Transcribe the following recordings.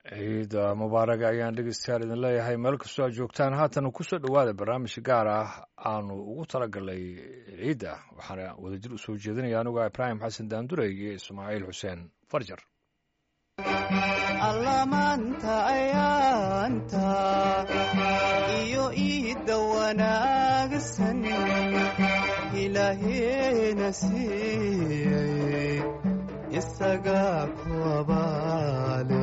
ciida mubaaraga ayaan dhegeystayaal idin leeyahay meel kastoo aad joogtaan haatan kusoo dhowaada barnaamij gaar ah aanu ugu talagalnay ciidda waxaana wadajir u soo jeedinaya anuga ibraahim xasan daandurey iyo ismaaciil xuseen farjar allamaanta ayaanta iyo iidda wanaagsan ilaaheena siiyey isagaa ku abaale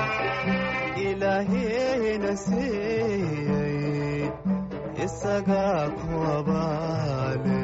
ilaaheena siiyey isagaa ku abaale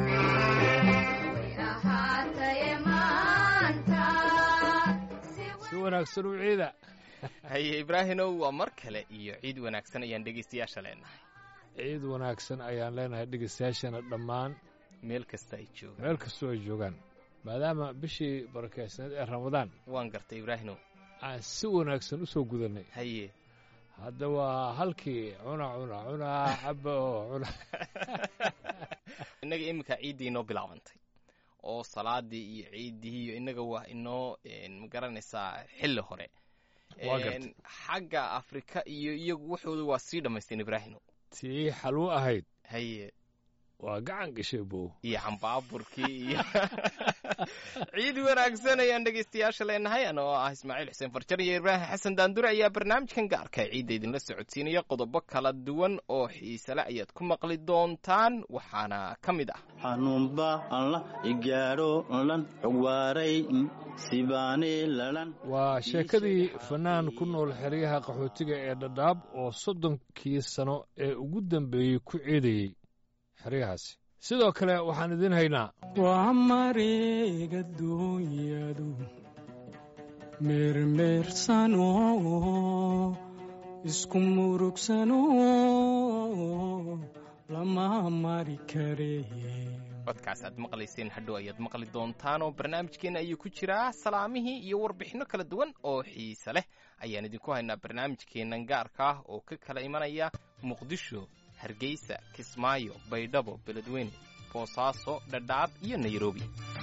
si wanaagsan u ciida haye ibraahimow waa mar kale iyo ciid wanaagsan ayaan dhegaystayaasha leenahay ciid wanaagsan ayaan leenahay dhegeystayaashana dhammaan meel kasta ay joogaan meel kastoo ay joogaan maadaama bishii barakeysneed ee ramadaan waan gartay ibraahimow aan si wanaagsan u soo gudannay haye hadda waa halkii cuna cuna cunaa caba oo cuna innaga iminka ciiddii inoo bilaabantay oo salaadii iyo ciiddii iyo innaga waa inoo magaranaysaa xilli hore Waa gartay. xagga afrika iyo iyagu waxooda waa sii dhammaysteen ibraahimow tii xalwo ahayd haye waa gacan gashay bow iyo cambaaburkii iyo ciid wanaagsan ayaan dhegaystayaasha leenahay ana oo ah ismaaciil xuseen farjar iyo ibraahim xasan daandure ayaa barnaamijkan gaarka ee ciidda idinla socodsiinaya qodobo kala duwan oo xiisale ayaad ku maqli doontaan waxaana ka mid ah xanuunba alla igaadho lan xogwaaray sibaane lalan waa sheekadii fanaan ku nool xeryaha qaxootiga ee dhadhaab oo soddonkii sano ee ugu dambeeyey ku ciidayey xeryahaasi sidoo kale waxaan idiin haynaa waa mareega duunyadu meermeersano isku murugsano lama mari kare codkaas aad maqlayseen hadhow ayaad maqli doontaan oo barnaamijkeena ayuu ku jiraa salaamihii iyo warbixinno kala duwan oo xiise leh ayaan idinku haynaa barnaamijkeennan gaarka ah oo ka kala imanaya muqdisho hargeysa kismaayo baydhabo beledweyne boosaaso dhadhaab iyo nairobi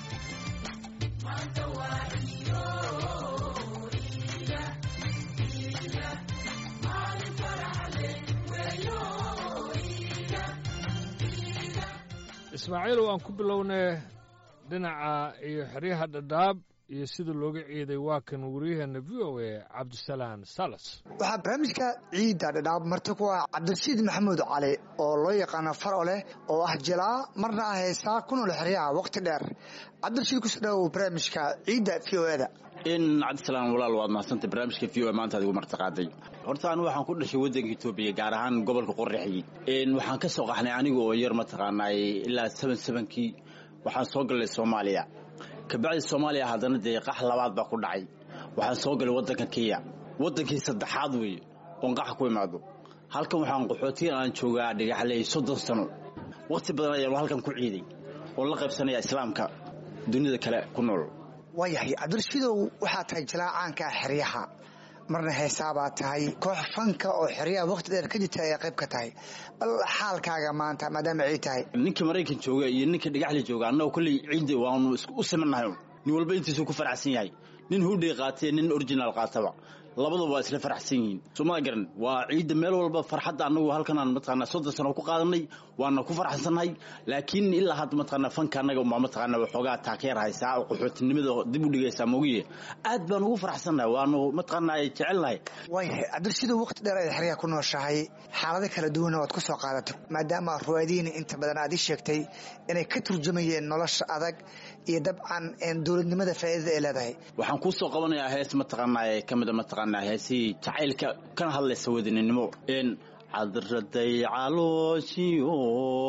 ismaaciilow aan ku bilownay dhinaca iyo xeryaha dhadhaab iyo sida looga ciiday waa kan wariyaheenna v o a cabdisalaan salas waxaa barnaamijka ciidda dhadhaab marti ku ah cabdirashiid maxamuud cali oo loo yaqaano faro leh oo ah jilaa marna ah heesaa ku nool xeryaha waqti dheer cabdirashiid kusoo dhawow barnaamijka ciidda v o eda in cabdisalaan walaal waad mahadsantay barnaamijka v o maanta adigu martiqaaday horta anigu waxaan ku dhashay waddanka etoobiya gaar ahaan gobolka qorraxyi waxaan ka soo qaxnay aniga oo yar mataqaanaay ilaa seven sevenkii waxaan soo galnay soomaaliya kabacdi soomaaliya haddana dee qax labaad baa ku dhacay waxaan soo galay waddanka kenya waddankii saddexaad weeye oon qaxa ku imaado halkan waxaan qaxootiyan aan joogaa dhagaxley soddon sano waqti badan ayaan halkan ku ciiday oon la qaybsanaya islaamka dunida kale ku nool waayahay cabdirashiidow waxaa tahay jilaa caanka ah xeryaha marna heesaabaa tahay koox fanka oo xeryaha waqti dheer ka jirta ayaa qayb ka tahay bal xaalkaaga maanta maadaama ciid tahay ninka maraykan jooga iyo ninka dhagaxli jooga annaga kolley ciidda waanu u simannahay nin walba intiisuu ku faraxsan yahay nin hudhay qaatee nin original qaataba labaduba waa isla faraxsan yihiin somaa garan waa ciidda meel walba farxadda annagu halkanaan mataqaanaa soddon sano ku qaadanay waana ku faraxsannahay laakiin ilaa hadda mataqaanaa fanka annaga umbaa mataqaanaa waxoogaa taakeer haysaa oo qaxootinimada dib u dhigaysaa mogiye aad baan ugu faraxsannahay waanu mataqaanaa jecelnahay waayahay cabdirashiidow waqti dheer ay xeryaha ku nooshahay xaalado kala duwanna waad ku soo qaadatay maadaama ruwaadiina inta badan aad ii sheegtay inay ka turjumayeen nolosha adag iyo dabcan dowladnimada faa'iidada ay leedahay waxaan kuu soo qabanayaa hees mataqaanaa ee ka mida mataqaanaa heesihii jacaylka kana hadlaysa wadaninimo n cadraday calooshiyo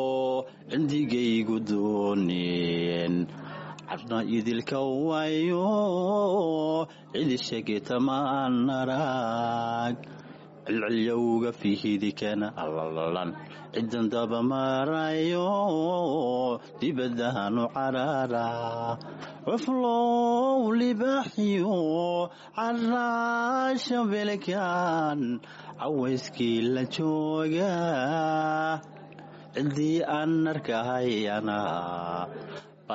cindigaygu dooneen cadna idilka wayo cidishagetamaan arag cilcilyowga fihidikana allalalan cidan dabamarayo dibadaanu carara cuflow libaaxiyo caraasha belkan cawayskii la jooga cidii aan arkahayana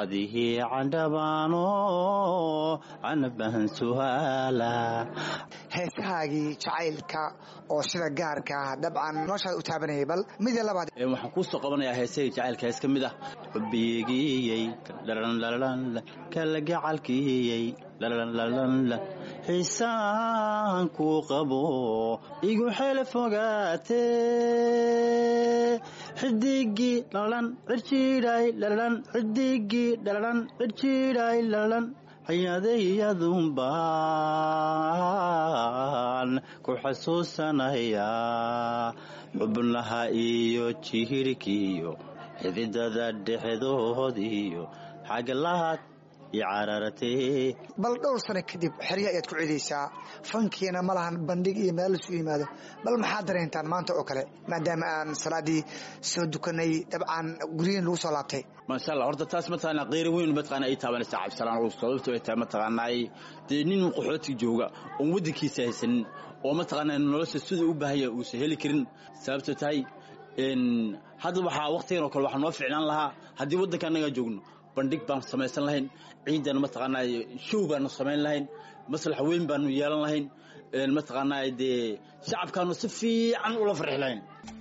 badihii candhabaano canabahan suhaala heesahaagii jacaylka oo sida gaarka ah dabcan noloshaada u taabanayay bal midii labaad Ee, waxaan kuu soo qabanayaa heesahii jacaylka hees ka mid ah xubbigiyey dhalanlalanla kala gacalkiyey dhalanlalanla xiisaan kuu qabo igu xele fogaate xidigii dhalalan cirjiidhay dhalalan xidigii dhalalan cirjiidhay dhalalan hayadayadunbaan ku xasuusanayaa xubnaha iyo jihirkiiyo xididada dhexdood iyo xaglaad iyo carartee bal dhowr sano kadib xerya ayaad ku cidaysaa fankiina ma lahan bandhig iyo meel lasu yimaado bal maxaad dareentaan maanta oo kale maadaama aan salaadii soo dukanay dabcan guryihin lagu soo laabtay maasha allah horta taas mataqaanaa qeyri weyn mataqaanaa ay taabanaysaa cabdisalaan oo sababto ay tahay mataqaanaa dee nin qaxooti jooga oon waddankiisa haysanin oo mataqaanaa nolosha siduu u baahaya uusan heli karin sababto tahay n hadda waxaa waqtigan oo kale waxaa noo ficnaan lahaa haddii waddanka annagaa joogno bandhig baan samaysan lahayn ciidan mataqaanaa show baanu samayn lahayn maslax weyn baanu yeelan lahayn n mataqaanaa dee shacabkaanu si fiican ula farxi lahayn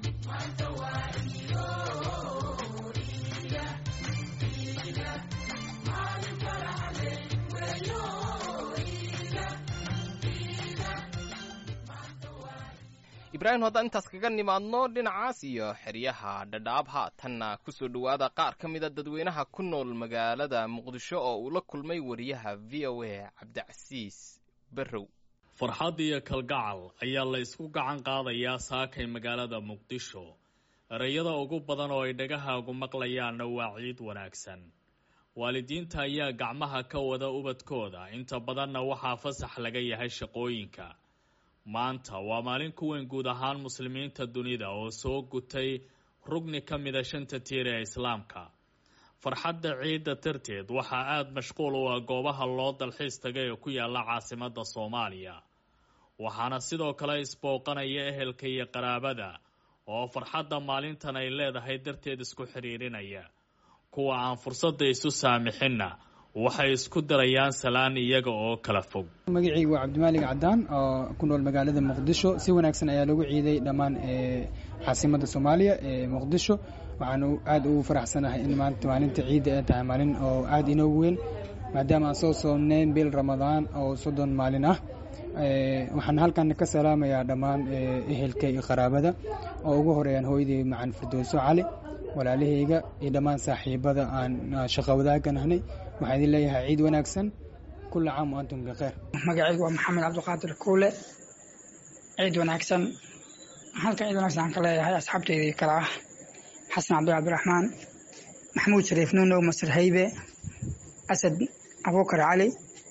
ibraahim haddaan intaas kaga nimaadno dhinacaas iyo xeryaha dhadhaab haatanna ku soo dhowaada qaar ka mida dadweynaha ku nool magaalada muqdisho oo uu la kulmay wariyaha v o a cabdicasiis barrow farxad iyo kalgacal ayaa la isku gacan qaadayaa saakay magaalada muqdisho ereyada ugu badan oo ay dhagahaagu maqlayaanna waa ciid wanaagsan waalidiinta ayaa gacmaha ka wada ubadkooda inta badanna waxaa fasax laga yahay shaqooyinka maanta waa maalin ku weyn guud ahaan muslimiinta dunida oo soo gutay rugni ka mida shanta tiir ee islaamka farxadda ciidda darteed waxaa aada mashquul u ah goobaha loo dalxiis tagay ee ku yaala caasimada soomaaliya waxaana sidoo kale isbooqanaya ehelka iyo qaraabada oo farxadda maalintan ay leedahay darteed isku xidhiirinaya kuwa aan fursadda isu saamixinna waxay isku darayaan salaan iyaga oo kala fog magacaygu waa cabdimaalig cadaan oo ku nool magaalada muqdisho si wanaagsan ayaa lagu ciiday dhammaan caasimada soomaaliya ee muqdisho waxaan aada ugu faraxsanahay in maanta maalinta ciidda ay tahay maalin oo aada inoogu weyn maadaama aan soo soomneyn bil ramadaan oo soddon maalin ah waxaan halkan ka salaamayaa dhammaan ehelka iyo qaraabada oo ugu horeeyaan hooyadii macan firdowso cali walaalahayga iyo dhammaan saaxiibada aan shaqo wadaagan ahnay waxaan idin leeyahay ciid wanaagsan kula caam wa antum bikheer magacaygu waa maxamed cabdiqaadir kuule ciid wanaagsan halkan ciid wanaagsan aan ka leeyahay asxaabteydii kale ah xasan cabdi cabdiraxmaan maxamuud shariif nuunow masir haybe asad abuukar cali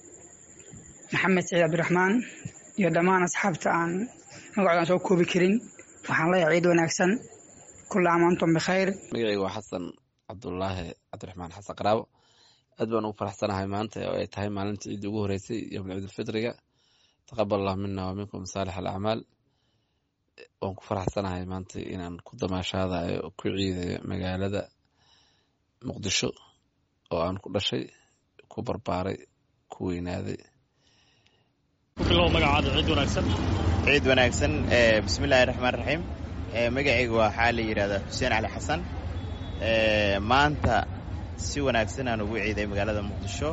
maxamed saciid cabdiraxmaan iyo dhammaan asxaabta aan magacoodan soo koobi karin waxaan leeyahay ciid wanaagsan kula caam wa antum bikhayr magacaygu waa xasan cabdulaahi cabdiraxmaan xasan qaraabo aad baan ugu faraxsanahay maanta oo ay tahay maalinta ciidda ugu horeysay yowmul ciidulfitriga taqabal allah mina wa minkum saalix alacmaal waan ku faraxsanahay maanta inaan ku damaashaadayo oo ku ciidayo magaalada muqdisho oo aan ku dhashay ku barbaaray ku weynaaday ciid wanaagsan bismillahi raxmaan raxiim magacayga waxaa la yidhahdaa xuseen cali xasan maanta si wanaagsan aan ugu ciiday magaalada muqdisho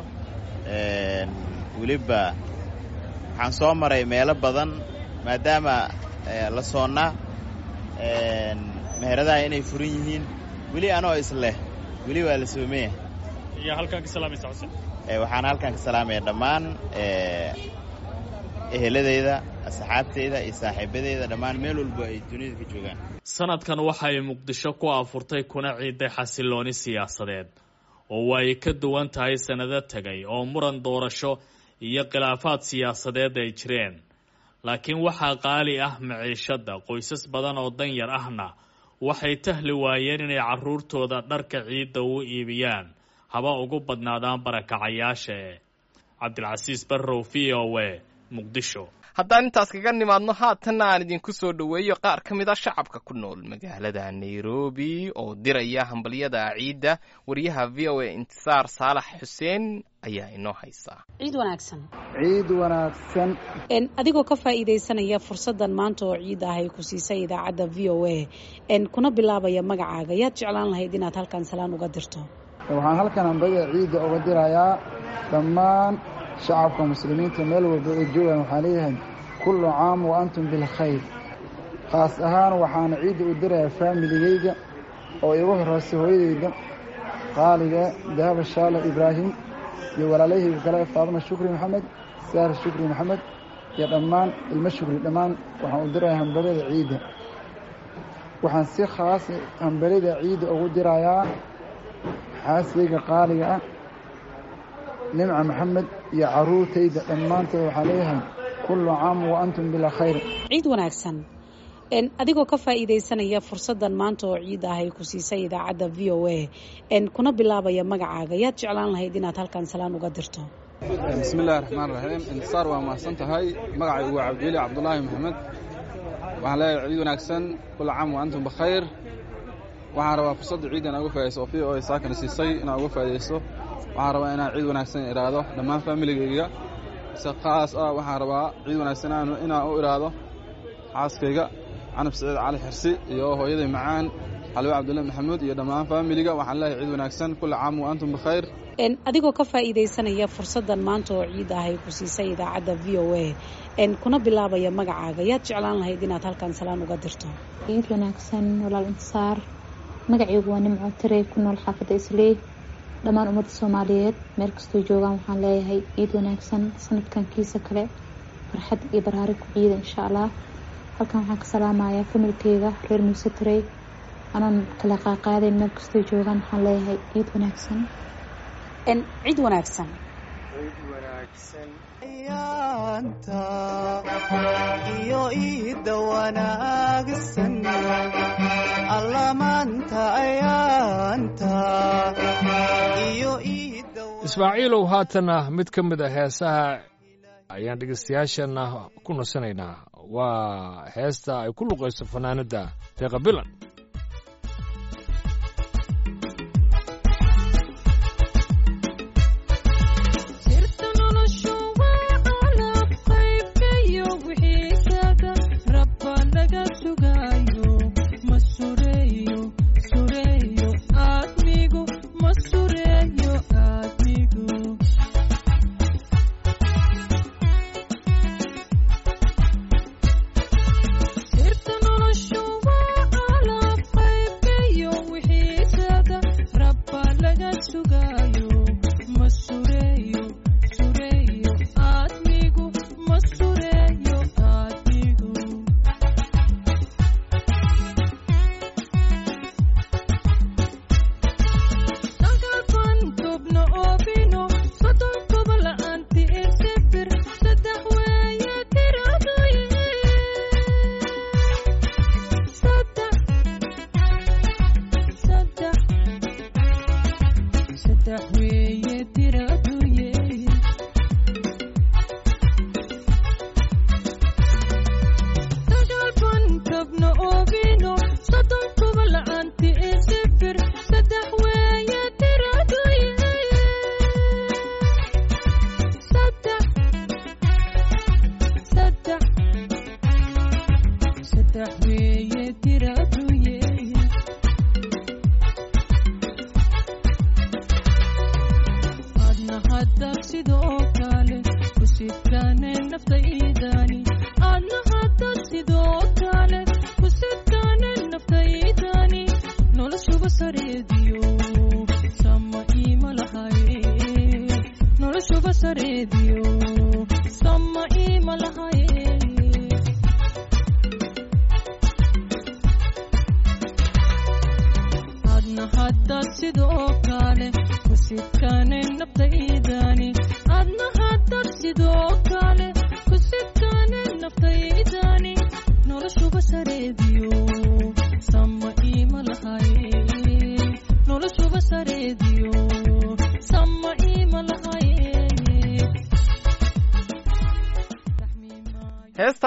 weliba waxaan soo maray meelo badan maadaama la soonnaa meheradaha inay furan yihiin weli anoo isleh weli waa la soomaya waxaan halkan ka salaamaya dhammaan eheladeyda asxaabteyda iyo saaxiibadeyda dhammaan meel walba ay dunida ka joogaan sanadkan waxay muqdisho ku afurtay kuna ciiday xasilooni siyaasadeed oo ay ka duwan tahay sannado tegay oo muran doorasho iyo khilaafaad siyaasadeed ay jireen laakiin waxaa qaali ah maciishadda qoysas badan oo danyar ahna waxay tahli waayeen inay carruurtooda dharka ciidda u iibiyaan haba ugu badnaadaan barakacayaasha e cabdilcasiis barrow v o e muqdisho haddaan intaas kaga nimaadno haatanna aan idinku soo dhoweeyo qaar ka mid a shacabka ku nool magaalada nairobi oo diraya hambalyada ciidda wariyaha v o a intisaar saalax xuseen ayaa inoo haysaa ciid wanaagsan ciid wanaagsan adigoo ka faa'iidaysanaya fursaddan maanta oo ciid ah ay ku siisay idaacadda v o a kuna bilaabaya magacaaga yaad jeclaan lahayd inaad halkan salaan uga dirto waxaan halkan hambada ciidda uga dirayaa dhammaan shacabka muslimiinta meel walba oo joogaan waxaan leeyahay kullu caam wa antum bilkhayr khaas ahaan waxaana ciidda u dirayaa faamiligayga oo igu horeysa hooyadayda qaaliga dahaba shaale ibraahim iyo walaalahayga kale faadima shukri maxamed saar shukri maxamed iyo dhammaan ilmo shukri dhammaan waxaan u dirayaa hambalada ciidda waxaan si khaas hambalada ciidda ugu dirayaa xaasigayga qaaliga ah nimca maxamed iyo caruurtayda dhammaantood waxaa leeyahay kullu caam wa antum bilaa khayr ciid wanaagsan adigoo ka faa'iidaysanaya fursaddan maanta oo ciid ah ay ku siisay idaacadda v o a kuna bilaabaya magacaaga yaad jeclaan lahayd inaad halkan salaan uga dirto bismi illahi raxmaan raxiim intisaar waa mahadsan tahay magacaygu waa cabdiweli cabdulaahi maxamed waxaan leeyahay ciid wanaagsan kullu caam wa antum bikhayr waxaan rabaa fursadda ciidda inaa uga faa'idayso oo v o a saakana siisay inaa uga faa'idayso waxaan rabaa inaan ciid wanaagsan idhaahdo dhammaan faamiligayga si khaas ah waxaan rabaa ciid wanaagsan inaan u idhaahdo xaaskayga canab saciid cali xirsi iyo hooyaday macaan xalwe cabdulle maxamuud iyo dhammaan faamiliga waxaan leeyahay ciid wanaagsan kulli caam wa antum bikhayr adigoo ka faa'iidaysanaya fursaddan maanta oo ciid ah ay ku siisay idaacadda v o a kuna bilaabaya magacaaga yaad jeclaan lahayd inaad halkan salaan uga dirto ciid wanaagsan walaal intisaar magacaygu waa nimco tirey ku nool xaafadda isley dhammaan ummadda soomaaliyeed meel kastoo joogaan waxaan leeyahay ciid wanaagsan sanadkan kiisa kale farxad iyo baraari ku ciida insha allah halkan waxaan ka salaamayaa familkeyga reer muuse tirey anoon kala qaaqaadayn meel kastoo joogaan waxaan leeyahay ciid wanaagsan ciid wanaagsan ayaanta iyo iida wanaagsan allamaanta ayaanta iyo iida ismaaciilow haatana mid ka mid a heesaha ayaan dhegeystayaashana ku nasanaynaa waa heesta ay ku luqayso fanaanadda deeqa bilan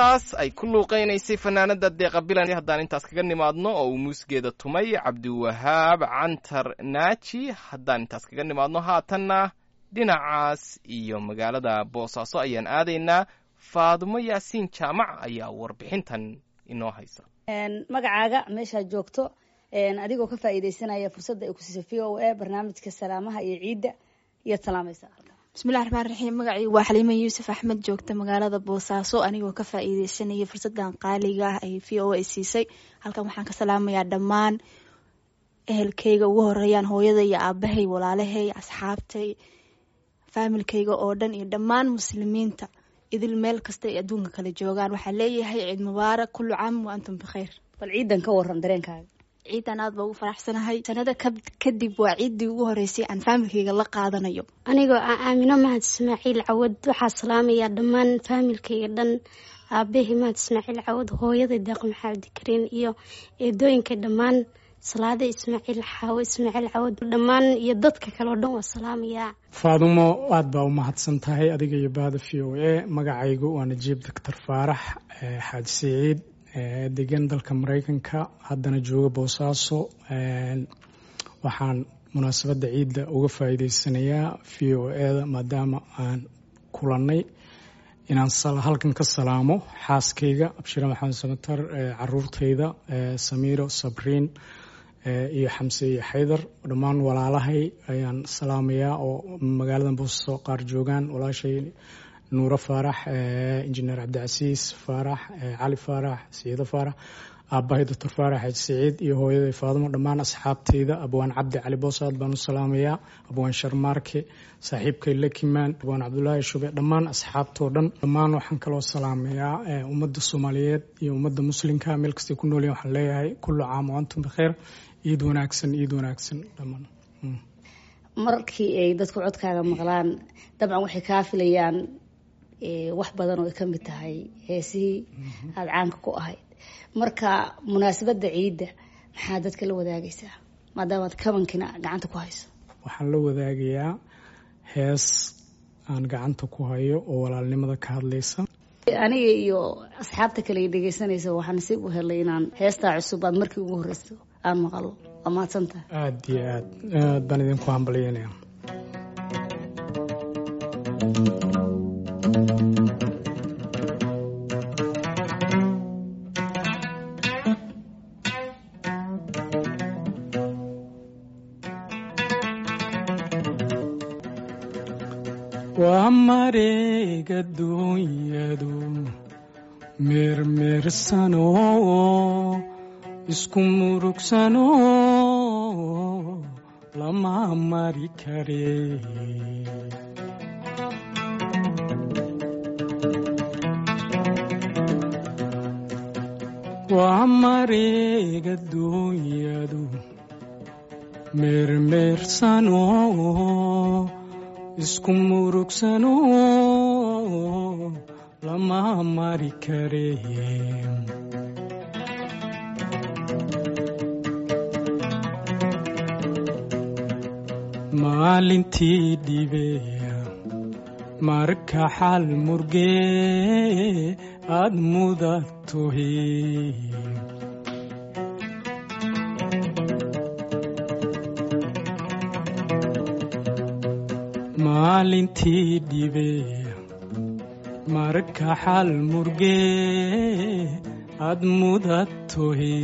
heestaas ay ku luuqaynaysay fanaanada deeqa bilan haddaan intaas kaga nimaadno oo uu muusgeeda tumay cabdiwahaab cantar naaji haddaan intaas kaga nimaadno haatanna dhinacaas iyo magaalada boosaaso ayaan aadaynaa faadumo yaasiin jaamac ayaa warbixintan inoo haysa magacaaga meeshaad joogto adigoo ka faa'iidaysanaya fursadda ay ku siisay v o a barnaamijka salaamaha iyo ciidda iyaad salaamaysaa bismillahi raxmaan raxiim magacaygu waa xaliima yuusuf axmed joogta magaalada boosaaso anigoo ka faa'iideysanaya fursadan qaaliga ah ay v o a siisay halkan waxaan ka salaamayaa dhammaan ehelkayga ugu horeeyaan hooyada iyo aabahay walaalahay asxaabtay faamilkayga oo dhan iyo dhammaan muslimiinta idil meel kasta ay adduunka kala joogaan waxaa leeyahay ciid mubaarak kullu caam wa antum bikhayr bal ciidan ka waran dareenkaaga ciidan aad baa ugu faraxsanahay sanada kadib waa ciiddii ugu horeysay aan faamilkayga la qaadanayo anigoo ah aamino mahad ismaaciil cawad waxaa salaamayaa dhammaan faamilkayga dhan aabahii mahad ismaaciil cawad hooyada deeq maxamed kariin iyo eedooyinka dhammaan salaada ismaaciil xaawo ismaaciil cawad dhammaan iyo dadka kale oo dhan waa salaamayaa faadumo aad baa u mahadsan tahay adiga iyo bahda v o a magacaygu waa najiib doctor faarax xaaji siciid degan dalka mareykanka haddana jooga boosaaso waxaan munaasabadda ciidda uga faa'iideysanayaa v o eda maadaama aan kulannay inaan halkan ka salaamo xaaskayga abshire maxamed samatar caruurtayda samiiro sabriin iyo xamse iyo xaydar dhammaan walaalahay ayaan salaamayaa oo magaalada boosaaso qaar joogaan walaashay nuuro faarax injineer cabdicasiis faarax cali faarax siciido faarax aabahay doctor faarax xaaji siciid iyo hooyaday faadumo dhammaan asxaabtayda abwaan cabdi cali boosaad baan u salaamayaa abwaan sharmaarke saaxiibkay lakimaan abwaan cabdulaahi shube dhammaan asxaabtoo dhan dhammaan waxaan kaloo salaamayaa ummadda soomaaliyeed iyo ummadda muslimka meel kastay ku noolyihin waxaan leeyahay kullu caam wa antum bikheer iid wanaagsan iid wanaagsan dhammaan markii ay dadku codkaaga maqlaan dabcan waxay kaa filayaan wax badan oo ay ka mid tahay heesihii aada caanka ku ahayd marka munaasabadda ciidda maxaa dadka la wadaagaysaa maadaamaad kabankina gacanta ku hayso waxaan la wadaagayaa hees aan gacanta ku hayo oo walaalnimada ka hadlaysa aniga iyo asxaabta kale ay dhegeysanaysa waxaa nasiib u helay inaan heestaa cusub aad markii ugu horeyso aan maqalo waa mahadsantaha aada iyo aad aad baan idinku hambalyeynaya waa mareega duunyadu meermeersano isku murugsano lama mari kare waa mareega duunyadu meermeersano isku murugsano lama mari kare maalintii dhibeya marka xal murgee aad mudatohe maalintii dhibeya marka xal murgee aad mudatohe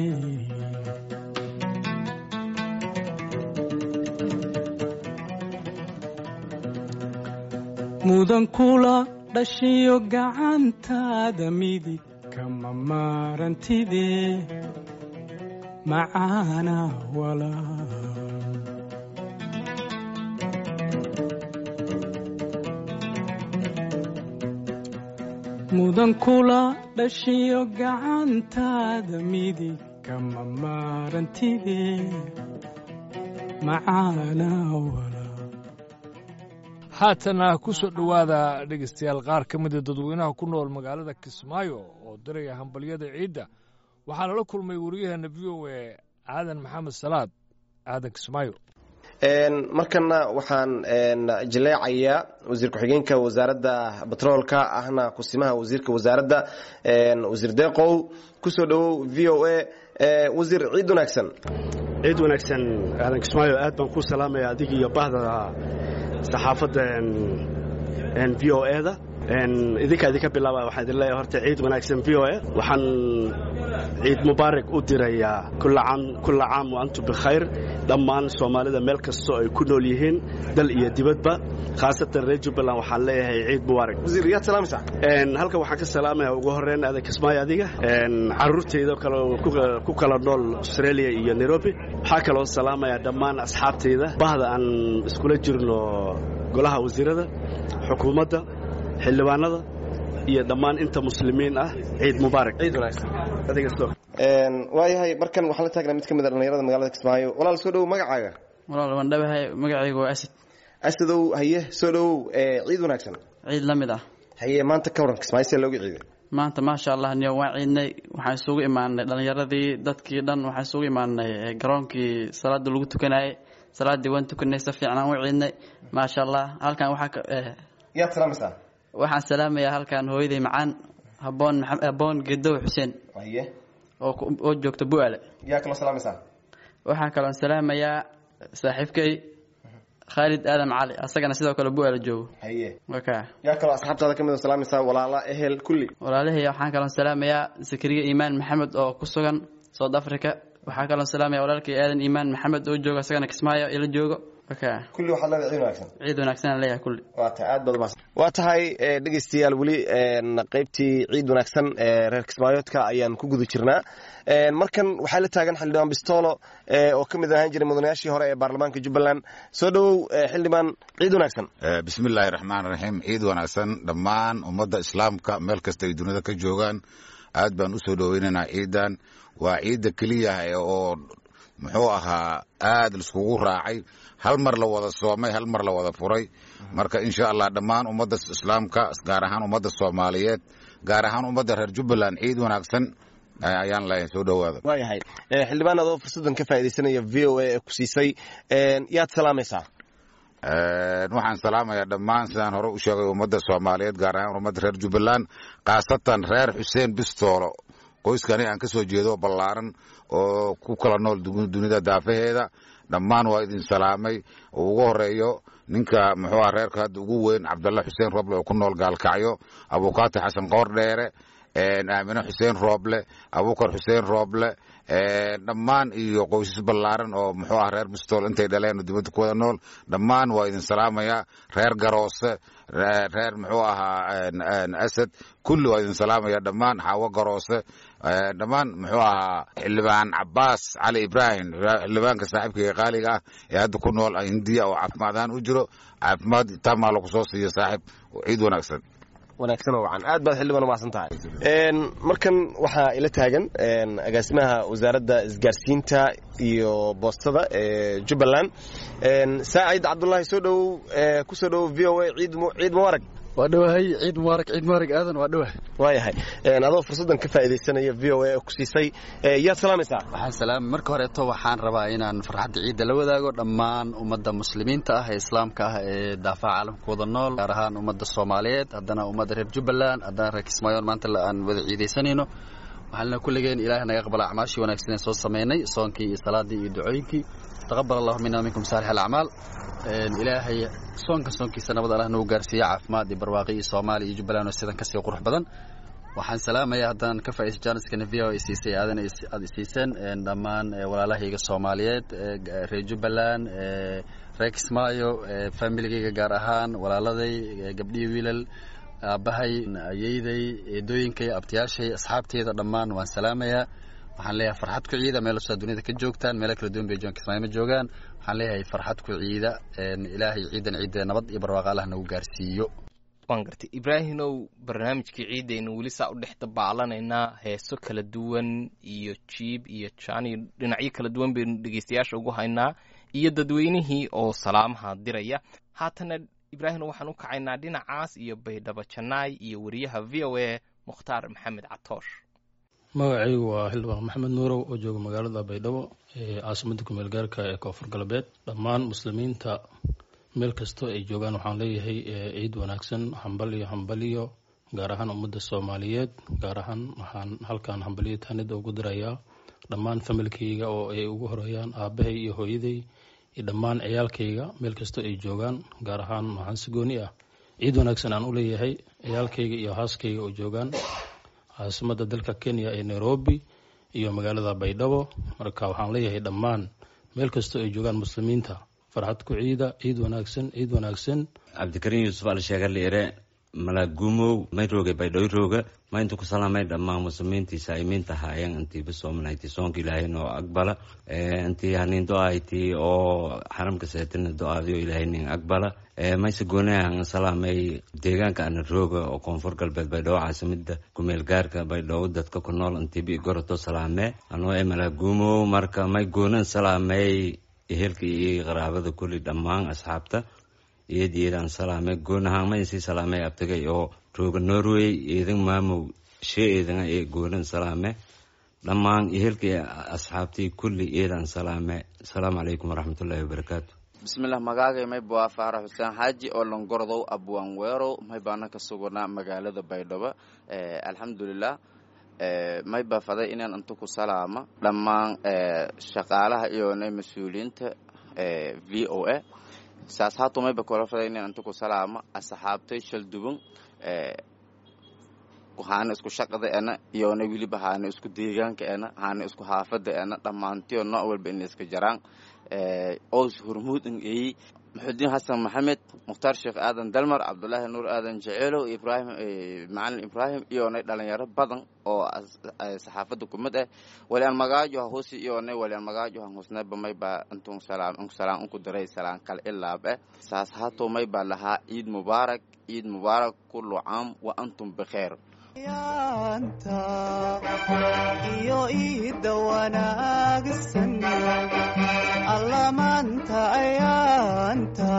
mudan kula dhashiyo gacantaada midig kama maarantide macaana walaa mudan kula dhashiyo gacantaada midig kama maarantide macaana walaa haatana ku soo dhowaada dhegaystayaal qaar ka mida dadweynaha ku nool magaalada kismaayo oo diraya hambalyada ciidda waxaa lala kulmay wariyaheenna v o a aadan maxamed salaad aadan kismaayo markana waxaan jaleecayaa wasiir ku-xigeenka wasaaradda batroolka ahna kusimaha wasiirka wasaaradda wasiir deeqow kusoo dhowow v o a wasiir ciid wanaagsan ciid wanaagsan aadan kismaayo aad baan ku salaamaya adig iyo bahda saxaafadda v o e da idinkaa idinka bilaaba waxaan idin leeyahay horta ciid wanaagsan v o a waxaan ciid mubaarak u dirayaa kulla caam wa antum bikhayr dhammaan soomaalida meel kastoo ay ku nool yihiin dal iyo dibadba khaasatan reer jubbaland waxaan leeyahay ciid mubaarak wasiir yaad salaamaysaa halkan waxaan ka salaamaya ugu horreyn aadan kismaayo adiga carruurtayda kale ku kala nool australia iyo nairobi waxaa kaloo salaamaya dhammaan asxaabtayda bahda aan iskula jirno golaha wasiirada xukuumadda xildhibaanada iyo dhammaan inta muslimiin ah ciid mubaarak ciid wanaagsan waayahay markan waxaan la taagnaa mid ka mid a dhallinyarada magaalada kismaayo walaal soo dhowow magacaaga walaal waan dhawahay magacaygu waa asad asadow haye soo dhowow ciid wanaagsan ciid la mid ah haye maanta ka waran kismaayo see looga ciiday maanta maasha allah niyo waan ciidnay waxaan isugu imaanay dhallinyaradii dadkii dhan waxaan isugu imaanay garoonkii salaada lagu tukanayay salaadii waan tukanay si fiican aan u ciidnay maasha allah halkan waxaa yaad salaamaysaa waxaan salaamayaa halkan hooyaday macaan haboon haboon gedow xuseen haye oo joogta bu'aale yaa kaloo salaamaysaa waxaa kaloon salaamayaa saaxiibkay khaalid aadan cali asagana sidoo kale bu'aale joogo haye waka yaa kaloo asxaabtaada ka mid oo salaamaysaa walaala ehel kulli walaalihii waxaan kaloon salaamayaa sakariya iimaan maxamed oo ku sugan south africa waxaa kaloon salaamaya walaalkay aadan iimaan maxamed oo jooga asagana kismaayo ila joogo kulli waxaad leedahay ciid wanaagsan ciid wanaagsan leeyahay kulli waa tahay aad baad umahadsan waa tahay dhegeystayaal weli qaybtii ciid wanaagsan ee reer kismaayoodka ayaan ku guda jirnaa markan waxaa la taagan xildhibaan bistolo oo ka mid ahaan jiray mudanayaashii hore ee baarlamaanka jubbaland soo dhowow xildhibaan ciid wanaagsan bismillaahi raxmaan raxiim ciid wanaagsan dhammaan ummadda islaamka meel kasta ay dunida ka joogaan aad baan u soo dhoweynaynaa ciidan waa ciidda keliya oo muxuu ahaa aad laiskugu raacay hal mar la wada soomay hal mar la wada furay marka insha allah dhammaan ummadda islaamka gaar ahaan ummadda soomaaliyeed gaar ahaan ummadda reer jubbaland ciid wanaagsan ayaan leeyahay soo dhowaada waayahay xildhibaan adoo fursaddan ka faaidaysanaya v o a ee ku siisay yaad salaamaysaa waxaan salaamayaa dhammaan sidaan hore u sheegay ummadda soomaaliyeed gaar ahaan ummadda reer jubbaland khaasatan reer xuseen bistoolo qoyskani aan ka soo jeedo ballaaran oo ku kala nool dunida daafaheeda dhammaan waa idin salaamay oo ugu horeeyo ninka muxuu ah reerka hadda ugu weyn cabdalla xuseen rooble oo ku nool gaalkacyo abukaati xasan qoor dheere aamine xuseen rooble abukar xuseen rooble dhammaan iyo qoysas ballaaran oo muxuu ah reer bistool intay dhaleen oo dibadda ku wada nool dhammaan waa idin salaamayaa reer garoose reer muxuu ahaa asad kulli waa idin salaamaya dhammaan xaawo garoose dhammaan muxuu ahaa xildhibaan cabaas cali ibraahim xildhibaanka saaxiibkayga qaaliga ah ee hadda ku nool hindiya oo caafimaad ahaan u jiro caafimaad tamaa lagu soo siiyo saaxiib ciid wanaagsan wanaagsan oo wacan aad baad xildhibaan umahadsan tahay markan waxaa ila taagan agaasimaha wasaaradda isgaarsiinta iyo boostada ee jubbaland saacid cabdulaahi soo dhowow ku soo dhowow v o a ciid mubaarag waa dhowahay ciid mubaarak ciid mubaarak aadan waa dhowahay waayahay adoo fursaddan ka faaidaysanaya v o a ku siisay yaad salaamaysaa waxaan salaamay marka horeeto waxaan rabaa inaan farxadda ciidda la wadaago dhammaan ummadda muslimiinta ah ee islaamka ah ee daafaha caalamka wada nool gaar ahaan ummadda soomaaliyeed haddana ummadda reer jubbaland haddana reer kismaayoon maanta aan wada ciidaysanayno waxaana kulligeen ilaahay naga aqbala acmaashii wanaagsan ee soo samaynay soonkii iyo salaadii iyo ducooyinkii taqabal allahu mina minkum saalix alacmaal ilaahay soonka soonkiisa nabad allah nagu gaarsiiya caafimaad iyo barwaaqi iyo soomaaliya iyo jubbaland oo sidan kasii qurux badan waxaan salaamayaa haddaan ka faa'iiso jaaniskana v o ay siisay aadan aad isiiseen dhammaan walaalahayga soomaaliyeed reer jubbaland reer kismaayo familigayga gaar ahaan walaaladay gabdhihii wiilal aabbahay ayeyday eedooyinkay abtiyaashay asxaabteyda dhammaan waan salaamayaa waxaan leeyahay farxad ku ciida meel kastoo dunida ka joogtaan meelo kala duwan bay joogaan kismaayo ma joogaan waxaan leeyahay farxad ku ciida ilaahay ciidan ciidda nabad iyo barwaaqa allah nagu gaarsiiyo waan gartay ibraahimow barnaamijkii ciidaynu weli saa u dhex dabaallanaynaa heeso kala duwan iyo jiib iyo jaan iyo dhinacyo kala duwan baynu dhegeystayaasha ugu haynaa iyo dadweynihii oo salaamaha diraya haatana ibraahim waxaan u kacaynaa dhinacaas iyo baydhabo janaay iyo wariyaha v o a mukhtaar maxamed catoosh magacaygu waa xildhibaan maxamed nuurow oo jooga magaalada baydhabo ee caasimadda kumeel gaarka ee koonfur galbeed dhammaan muslimiinta meel kastoo ay joogaan waxaan leeyahay ciid wanaagsan hambaliyo hambaliyo gaar ahaan ummadda soomaaliyeed gaar ahaan waxaan halkan hambaliyo taanida ugu dirayaa dhammaan familkayga oo ay ugu horeeyaan aabahay iyo hooyaday iyo dhammaan ciyaalkayga meel kastoo ay joogaan gaar ahaan waxaan si gooni ah ciid wanaagsan aan u leeyahay ciyaalkayga iyo haaskayga oo joogaan caasimadda dalka kenya ee nairobi iyo magaalada baydhabo marka waxaan leeyahay dhammaan meel kastoo ay joogaan muslimiinta farxad ku ciida ciid wanaagsan ciid wanaagsan cabdikariin yuusuf alsheegaliire malaagumow may rooge baydhoy rooga ma intu ku salaamay dhammaan muslimiintii saa'imiinta haayeen intii bisoomanhayti soonka ilaahay noo aqbala intii hanin do-ayti oo xaramka seetina do-aadiyo ilaahay nin aqbala mayse goonahan salaamay deegaanka ana rooga oo koonfur galbeed baydhabo caasimada kumeel gaarka baydhabo dadka ku nool intiibi goroto salaame anoo e malaagumow marka may goonan salaamay ehelka iyo qaraabada kulli dhammaan asxaabta iyad iyadaan salaame goonahaan maysii salaamay abtagay oo rooga norway iidan maamow shee eedana ee goonan salaame dhammaan ehelka asxaabtii kulli iyadaan salaame asalaamu calaykum waraxmatullaahi wabarakaatu bismillaah magaagay mayba waa faarax xuseen xaaji oo langordow abwan weerow maybaana ka suganaa magaalada baydhabo alxamdulilah mayba faday inaan inta ku salaama dhammaan shaqaalaha iyona mas-uuliyiinta v o a saas haato mayba kala faday inaan inta ku salaama asxaabtay shalduban haana isku shaqada ena iyona weliba haana isku deegaanka ena haana isku haafada ena dhammaantiyo nooc walba ina iska jaraan ows hormuud in eeyi maxudiin xasan maxamed mukhtaar sheekh aadan dalmar cabdulaahi nuur aadan jeceelow ibrahim macalin ibraahim iyonay dhalinyaro badan oo saxaafada kumid ah waliaan magaajo ha husi iyonay waliaan magaajo han husnayba mayba intun salaam inku salaam inku diray salaan kale ilaab eh saas haato mayba lahaa ciid mubaarak ciid mubaarak kullu caam wa antum bikheer yaanta iyo iidda wanaagsan allamaanta ayaanta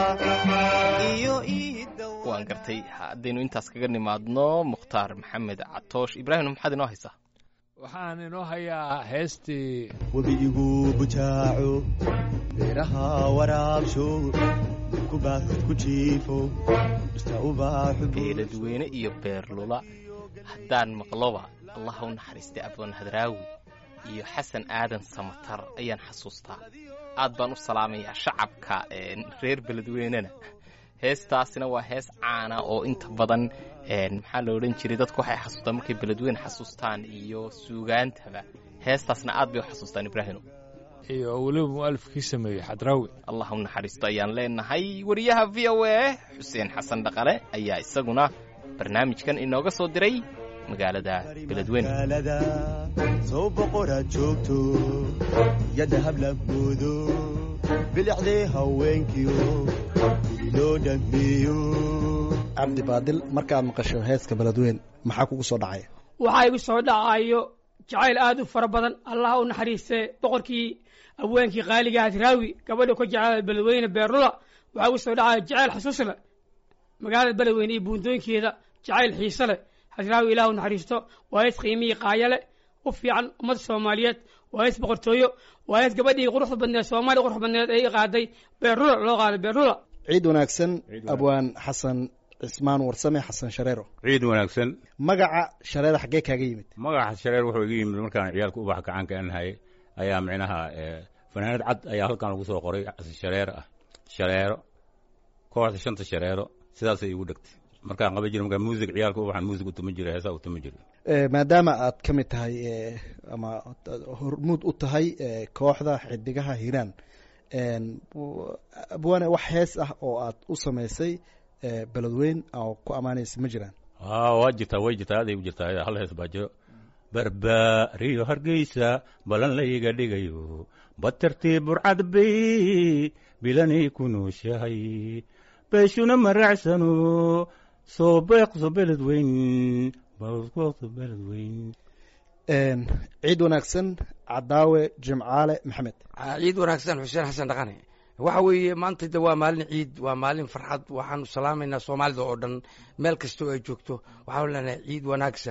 iyo iidda waan gartay haddaynu intaas kaga nimaadno mukhtaar maxamed catoosh ibraahim maxaad inoo haysaa waxaan inoo hayaa heestii webigu bujaaco beeraha waraabsho kubaad ku jiifo dhirta ubaaxu beeladweyne iyo beerlula haddaan maqloba allah u naxariistay abdoon hadraawi iyo xasan aadan samatar ayaan xasuustaa aad baan u salaamayaa shacabka reer beledweynena heestaasina waa hees caana oo inta badan maxaa la odhan jiray dadku waxay xasuustaan markay beledweyne xasuustaan iyo suugaantaba heestaasna aad bay u xasuustaan ibraahino iyo weliba mu'alifkii sameeyey xadraawi allah u naxariisto ayaan leenahay wariyaha v o a xuseen xasan dhaqale ayaa isaguna barnaamijkan inooga soo diray magaalada beledweyne soo boqoraad joogto yadda hablaboodo bilicdee haweenkiyo gudi loo dhammeeyo cabdi baadil markaad maqasho heeska beledweyn maxaa kugu soo dhacay waxaa igu soo dhacayo jacayl aad u fara badan allah u naxariistee boqorkii abweenkii qaaliga hadraawi gabadha ka jeclaa beledweyne beerlula waxaa igu soo dhacaya jacayl xasuus leh magaalada beledweyne iyo buundooyinkeeda jacayl xiise leh hadraawi ilaah u naxariisto waa hees qiimihii qaayale u fiican ummadda soomaaliyeed waa hees boqortooyo waa hees gabadhii quruxda badneed soomaaliya quruxda badneed ay qaaday beerlula loo qaaday beerlula ciid wanaagsan abwaan xasan cismaan warsame xasan shareero ciid wanaagsan magaca shareera xaggee kaaga yimid magaca shareer wuxuu iga yimid markaan ciyaalka ubax gacanka anahay ayaa micnaha fanaanad cad ayaa halkan lagu soo qoray shareer ah shareero kooxda shanta shareero sidaasay igu dhegtay markaan qaban jira markaa muusig ciyaalka ubaxan muusig utuma jira heesaa utuma jira maadaama aad ka mid tahay ama hormuud u tahay kooxda xidigaha hiiraan abwaane wax hees ah oo aad u samaysay beledweyn oo ku ammaanaysa ma jiraan a waa jirtaa way jirtaa aday u jirtaa hal hees baa jiro barbaariyo hargeysa balan layga dhigayo batartii burcad bay bilanay ku nooshahay beeshuna maraacsano soo beeqso beledweyn beeqso beledweyn ciid wanaagsan cadaawe jimcaale maxamed ciid wanaagsan xuseen xasan dhaqane waxa weeye maanta de waa maalin ciid waa maalin farxad waxaanu salaamaynaa soomaalida oo dhan meel kastoo ay joogto waxaanu leenahay ciid wanaagsan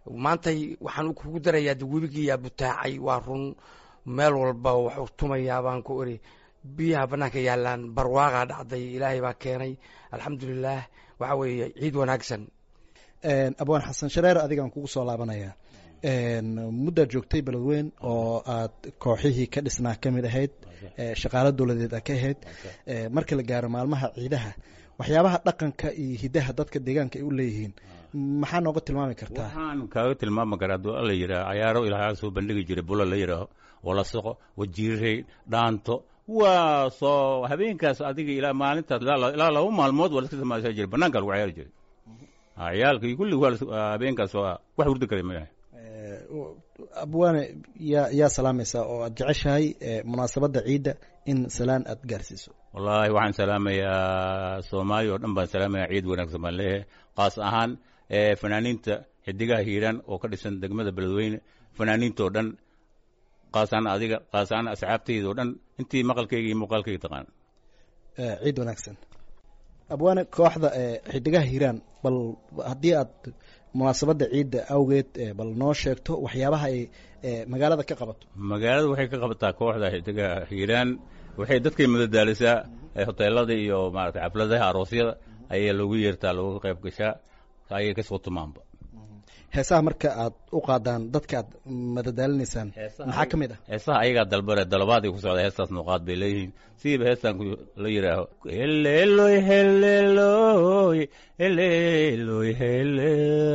maantay waxaan kugu darayaa de webigiyaa butaacay waa run meel walba waxuu tumayaa baan ku iri biyaha bannaanka yaalaan barwaaqaa dhacday ilaahay baa keenay alxamdulilaah waxa weeye ciid wanaagsan abwaan xasan shareer adigaan kugu soo laabanaya muddaad joogtay beledweyn oo aad kooxihii ka dhisnaa ka mid ahayd shaqaalo dowladeed aad ka ahayd marka la gaaro maalmaha ciidaha waxyaabaha dhaqanka iyo hidaha dadka deegaanka ay u leeyihiin maxaa nooga tilmaami kartaa waxaan kaaga tilmaami karaa hadduu alla yidhaah cayaaro ilaahaa soo bandhigi jiray bula la yidhaaho walasaqo wajiirey dhaanto waa soo habeenkaas adiga ilaa maalintaas ilaa laba maalmood waa laska samaysan jiray banaanka lagu cayaari jiray ciyaalka iyo kulli waa habeenkaas waa wax hurdi kara ma yahay abwaane yaa yaa salaamaysaa oo aad jeceshahay munaasabadda ciidda in salaan aad gaarsiiso wallaahi waxaan salaamayaa soomaaliya oo dhan baan salaamaya ciid wanaagsan baan leeyahay qaas ahaan fanaaniinta xidigaha hiiraan oo ka dhisan degmada beledweyne fanaaniintoo dhan qaasaan adiga qaasaan asxaabtayda oo dhan intii maqalkayga iyo muuqaalkayga taqaan ciid wanaagsan abwaane kooxda xidigaha hiiraan bal haddii aad munaasabadda ciidda awgeed bal noo sheegto waxyaabaha ay magaalada ka qabato magaalada waxay ka qabataa kooxda xidigaha hiiraan waxay dadkay madadaalisaa hoteelada iyo maarata xafladaha aroosyada ayaa loogu yeertaa looga qayb gashaa ayay kasoo tumaanba heesaha marka aad u qaadaan dadka aad madadaalinaysaan maxaa ka mid ah heesaha ayagaa dalbare dalabaad ku socda heestaas nuuqaad bay leeyihiin siiba heestan la yidhaaho heleeloy heleeloy heleeloy hele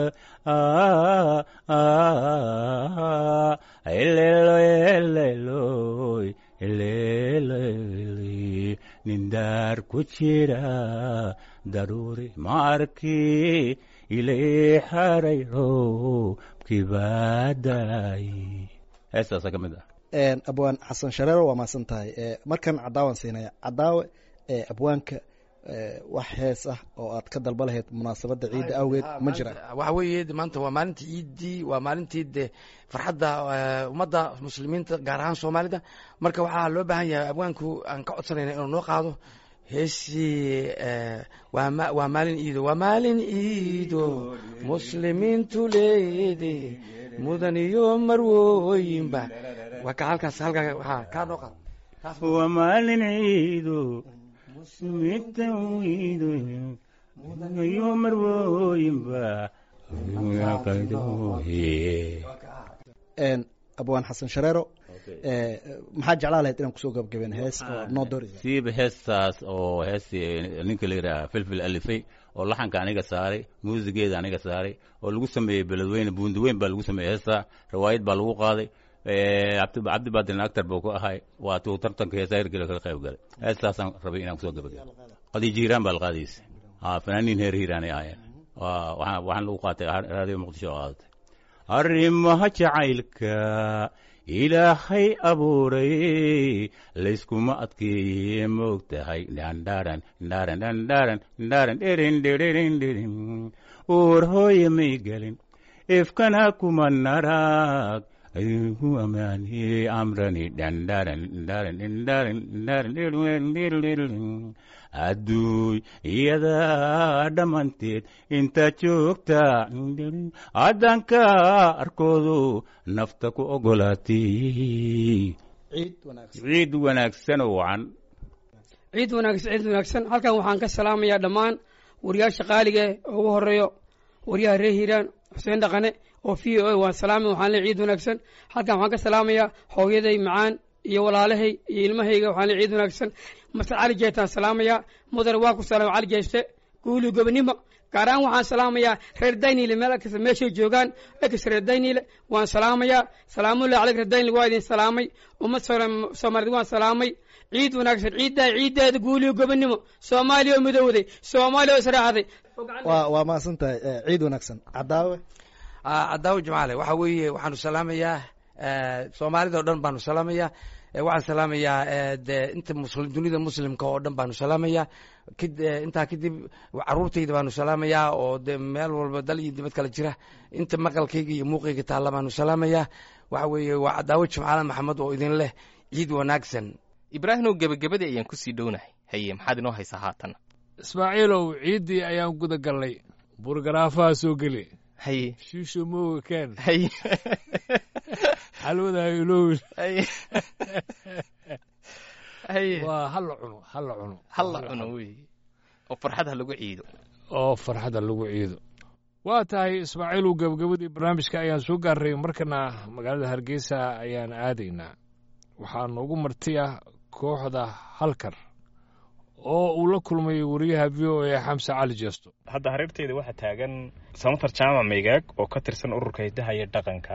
heleeloy heleeloy heleeloy nindaar ku jira daruuri ma arki ilay xarayro kibaadaay heestaasa ka mid ah abwaan xasan shareero waa mahadsan tahay markan cadaawan siinaya cadaawe abwaanka wax hees ah oo aad ka dalba lahayd munaasabadda ciidda awgeed ma jiraan waxa weeye maanta waa maalintii ciiddii waa maalintii de farxadda ummadda muslimiinta gaar ahaan soomaalida marka waxaa loo baahan yahay abwaanku aan ka codsanayna inuu noo qaado heesii waa maalin iido waa maalin iido muslimiintu leede mudan iyo marwooyinba waa ka halkaas halkaa waa kaa noo qaado waa maalin ciido muslimiinta iido mudan iyo marwooyinba abwaan xasan shareero maxaa jeclaa lahayd inaan kusoo gabagabeen hees oo noo doorisa siiba heestaas oo heestii ninka la yidhaha filfil alifay oo laxanka aniga saaray muusigeeda aniga saaray oo lagu sameeyey beledweyne buundiweyn baa lagu sameeyey heestaa riwaayad baa lagu qaaday cabdi baadin actor buu ku ahay waa tuu tartanka heesaa hirgela kaga qayb galay heestaasaan rabay inaan kusoo gabagabo qadiijo hiiraan baa la qaadaysa fanaaniin heer hiiraanay ahaayeen waxaan lagu qaatay raadiyo muqdisho oo qaadatay arrimaha jacaylka ilaahay abuuray layskuma adkeeye moog tahay dhandharan dharan dhandharan dharan dherin dherin dherin uur hooye may gelin ifkana kuma narag ayuhu amaani amrani dhandharan dharan dhandharan dharan dherin adduuy iyadaa dhammanteed intaad joogta caddanka arkoodu nafta ku ogolaatay ciid wanaagsan oo wacan ciid wanaagsan ciid wanaagsan halkan waxaan ka salaamayaa dhammaan wariyaasha qaaliga oo ugu horeeyo wariyaha reer hiiraan xuseen dhaqane oo v o a waan salaamay waxaan leey ciid wanaagsan halkan waxaan ka salaamayaa hooyaday macaan iyo walaalahay iyo ilmahayga waxaan leey ciid wanaagsan masar cali jeestaan salaamayaa mudane waa ku salaama cali jeeste guuli gobonimo gaar ahaan waxaan salaamayaa reer daynile meel kasta meeshay joogaan ekas reer daynile waan salaamayaa salaamullahi caleyk reer daynile waa idin salaamay ummad soomaaliyed waan salaamay ciid wanaagsan ciiddaa ciiddeeda guuliyo gobonimo soomaaliya oo midowday soomaaliya oo israacday waa waa mahadsan tahay ciid wanaagsan cadaawe cadaawe jamaale waxa weeye waxaanu salaamayaa soomaalida o dhan baanu salaamayaa waxaan salaamayaa de inta muslim dunida muslimka oo dhan baanu salaamayaa intaa kadib caruurtayda baanu salaamayaa oo de meel walba dal iyo dibad kale jira inta maqalkayga iyo muuqayga taalla baanu salaamayaa waxa weeye waa cadaawo jimcaale maxamed oo idin leh ciid wanaagsan ibraahimow gebagabadii ayaan kusii dhownahay haye maxaad inoo haysaa haatan ismaaciilow ciiddii ayaan guda gallay burgaraafaha soo geli haye shiisho mooga keen haye xalwada ilowin haye haye waa hala cuno hala cuno halla cuno wey oo farxad ha lagu ciido oo farxadda lagu ciido waa tahay ismaaciilow gabagabadii barnaamijka ayaan soo gaarray markana magaalada hargeysa ayaan aadaynaa waxaa noogu martiya kooxda halkar oo uu la kulmay wariyaha v o a xamse cali jeesto hadda hareerteeda waxaa taagan samatar jaamac meegaag oo ka tirsan ururka hidaha iyo dhaqanka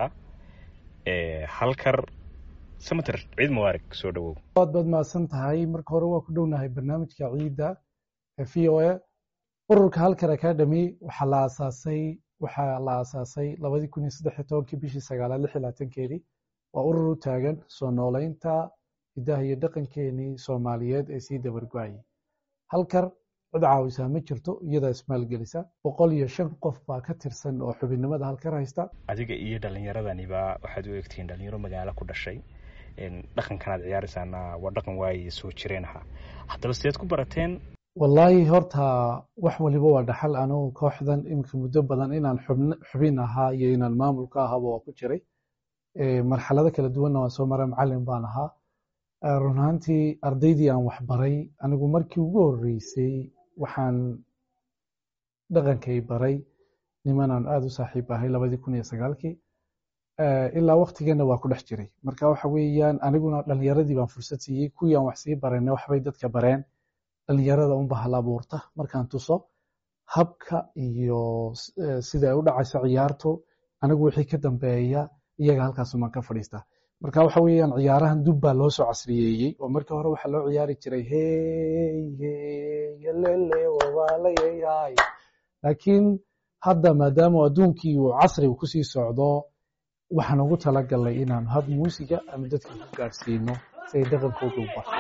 ee halkar samatar ciid mubaarak soo dhowow waad baad mahadsan tahay marka hore waa ku dhownahay barnaamijka ciidda ee v o a ururka halkar academy waxaa la aasaasay waxaa la aasaasay labadii kun iyo saddex iyo tobankii bishii sagaalaad lix iyo labaatankeedii waa urur u taagan soo nooleynta hidaha iyo dhaqankeenii soomaaliyeed ee sii dabargo-ayay halkar cid caawisaa ma jirto iyadaa ismaalgelisa boqol iyo shan qof baa ka tirsan oo xubinnimada halkar haysta adiga iyo dhallinyaradaniba waxaad u egtihiin dhalinyaro magaalo ku dhashay dhaqankanaad ciyaaraysaana waa dhaqan waaye soo jireen ahaa haddaba sideed ku barateen wallaahi horta wax waliba waa dhaxal anugu kooxdan iminka muddo badan inaan xubn- xubin ahaa iyo inaan maamul ka ahaaba waa ku jiray marxalado kala duwanna waan soo maray macalin baan ahaa run ahaantii ardaydii aan waxbaray anigu markii ugu horreysay waxaan dhaqankay baray nimanaan aada u saaxiib ahay labadii kun iyo sagaalkii ilaa waktigeena waa ku dhex jiray marka waxa weeyaan aniguna dhalinyaradii baan fursad siiyey kuwii aan wax sii barayna waxbay dadka bareen dhalinyarada unba hal abuurta markaan tuso habka iyo sida ay u dhacayso ciyaartu anigu wixii ka dambeeya iyaga halkaasumaan ka fadhiistaa marka waxa weeyaan ciyaarahan dub baa loo soo casriyeeyey oo markii hore waxaa loo ciyaari jiray hey hey lele wawaalayay laakiin hadda maadaama adduunkii uu casriga kusii socdo waxaan ugu talagalnay inaan hab muusiga ama dadka ku gaadhsiino si ay dhaqankooda u barto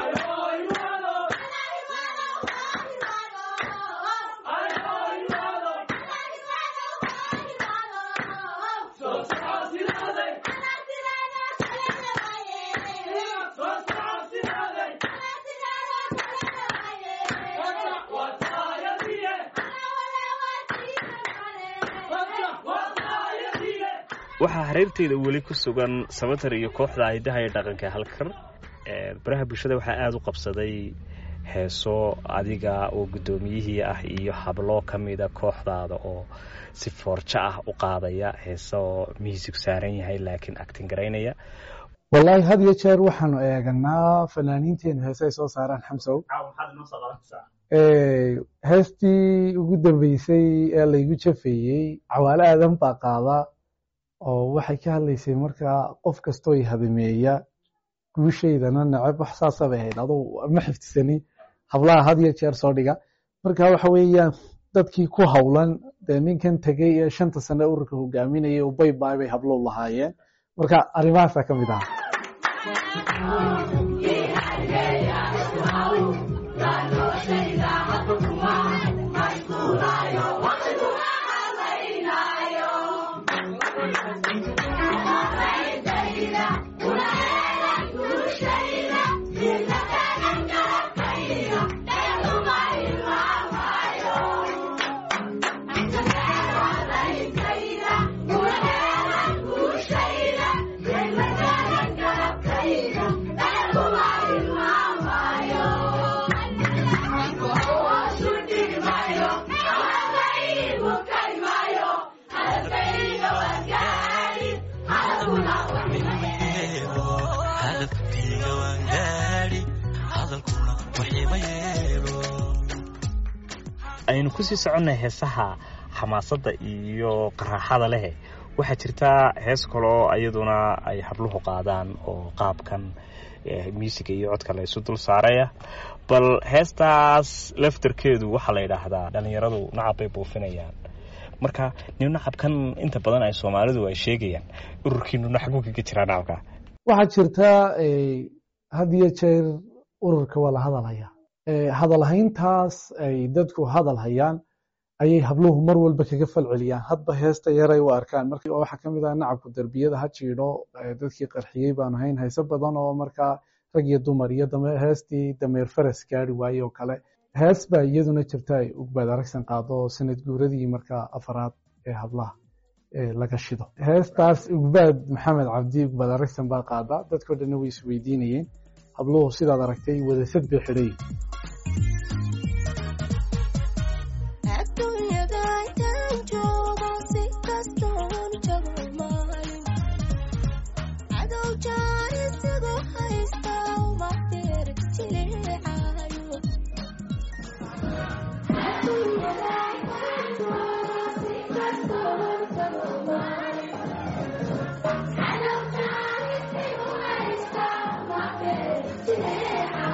waxaa hareerteeda weli ku sugan samatar iyo kooxda hidaha iyo dhaqanka halkar baraha bulshada waxaa aada u qabsaday heeso adiga oo guddoomiyihii ah iyo hablo ka mida kooxdaada oo si foorjo ah u qaadaya heeso miisig saaran yahay laakiin actin garaynaya wallaahi had iyo jeer waxaanu eeganaa fanaaniinteenu heese ay soo saaraan xamsow heestii ugu dambeysay ee laygu jafeeyey cawaale aadan baa qaada oo waxay ka hadlaysay markaa qof kastoo i hadameeya guushaydana neceb wax saasabay ahayd aduu ma xifdisani hablaha had iyo jeer soo dhiga marka waxa weeyaan dadkii ku howlan dee ninkan tegey ee shanta sane ururka hogaaminayay oo baybaay bay hablow lahaayeen marka arrimahaasaa ka mid aha aynu kusii soconnay heesaha xamaasadda iyo qaraaxada leh waxaa jirtaa hees kaloo iyaduna ay habluhu qaadaan oo qaabkan muusiga iyo codka la isu dul saaraya bal heestaas laftarkeedu waxaa la yidhaahdaa dhallinyaradu nacab bay buufinayaan marka nin nacabkan inta badan ay soomaalidu ay sheegayaan ururkiinu naxaguu kaga jiraa nacabka waxaa jirtaa had iyo jeer ururka waa la hadalhayaa hadalhayntaas ay dadku hadal hayaan ayay habluhu mar walba kaga falceliyaan hadba heesta yaray u arkaan marka waxaa ka mid ah nacabku derbiyada ha jiidho dadkii qarxiyey baanu hayn hayse badan oo markaa rag iyo dumar iyo heestii dameer faras gaari waaye oo kale hees baa iyaduna jirta ay ugbaad aragsan qaado sanad guuradii markaa afaraad ee hablaha laga shido heestaas ugbaad maxamed cabdi ugbaad aragsan baa qaadaa dadkoo dhanna way isweydiinayeen habluhu sidaad aragtay wadasad bay xidhay Yeah.